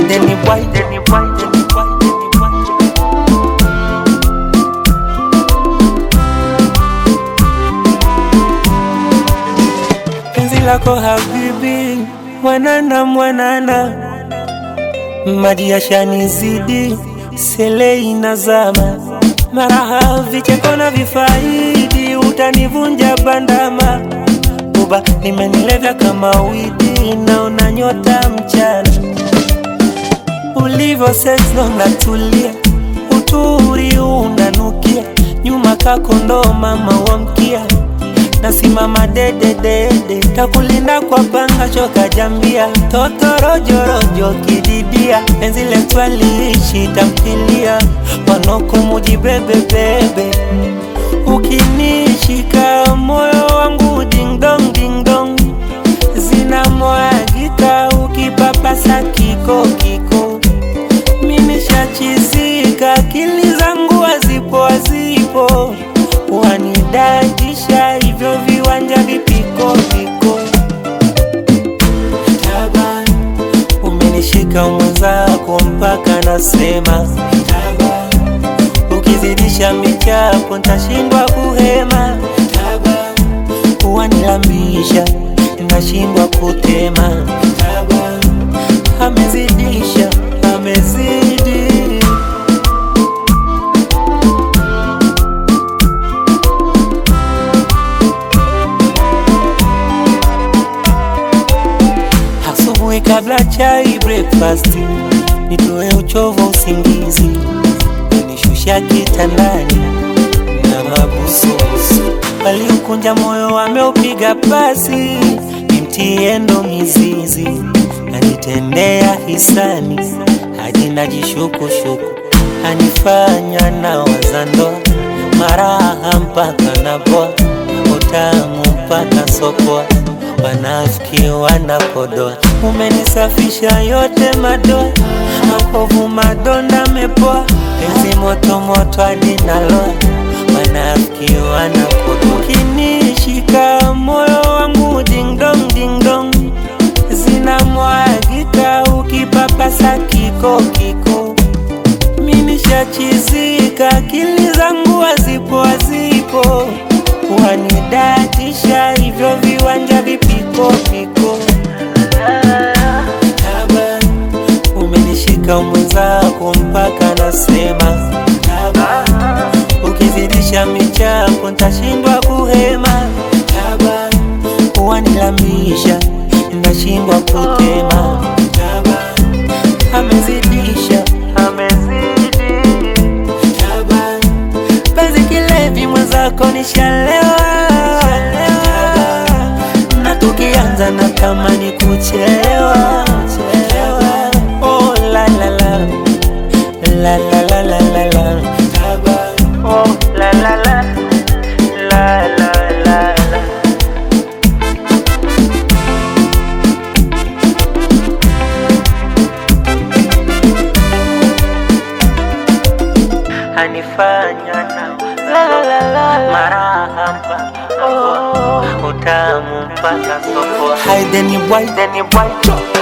Deni boy, deni boy, deni boy, deni boy. penzi lako habibi, mwanana mwanana, maji yashanizidi, sele inazama, maraha vicheko na vifaidi, utanivunja bandama, uba limenilevya kama widi, naona nyota mchana, ulivyo seksi unatulia, uturi unanukia, nyuma kako mama wamkia nasimama dededede, takulinda kwa panga choka jambia, totorojorojo kididia, penzi letu aliishi tamthilia, wanoko mujibebebebe, ukinishika moyo wangu dingdong dingdong, zinamwagika ukipapasa kiko kiko, mimi shachizika, akili zangu hazipo hazipo wanidadisha hivyo viwanja vipiko piko Taban, umenishika mwenzako mpaka nasema Taban, ukizidisha michapo ntashindwa kuhema Taban, wanilambisha nashindwa kutema Taban, amezidisha amezidi asubuhi kabla chai breakfast, nitoe uchovu usingizi, nishusha kitandani na mabusubusu, waliokunja moyo wameupiga pasi, nimtie ndo mizizi, anitendea hisani hadi najishukushuku, anifanya na wazandoa maraha mpaka naboa, utamu mpaka sokoa wanafiki wanapodoa, umenisafisha yote madoa, makovu madonda mepoa, penzi moto moto hadi naloa, wanafiki wanapodoa, ukinishika moyo wangu dingdong dingdong, zinamwagika ukipapasa kiko kiko, mimi shachizika, akili zangu hazipo hazipo wanidatisha hivyo viwanja vipiko piko Taban, umenishika mwenzako mpaka nasema Taban, ukizidisha michapo ntashindwa kuhema Taban, wanilamisha nashindwa kutema Taban, amezidisha amezidi Taban, penzi kilevi mwenzako nishalewa na tukianza na tamani kuchelewa oh, la, la, la. La, la, la, la, la, la. Oh, la, la, la. La, la, la, la. anifanya na maraha mpaka utamu mpaka soko. Hai Deni boy, Deni boy.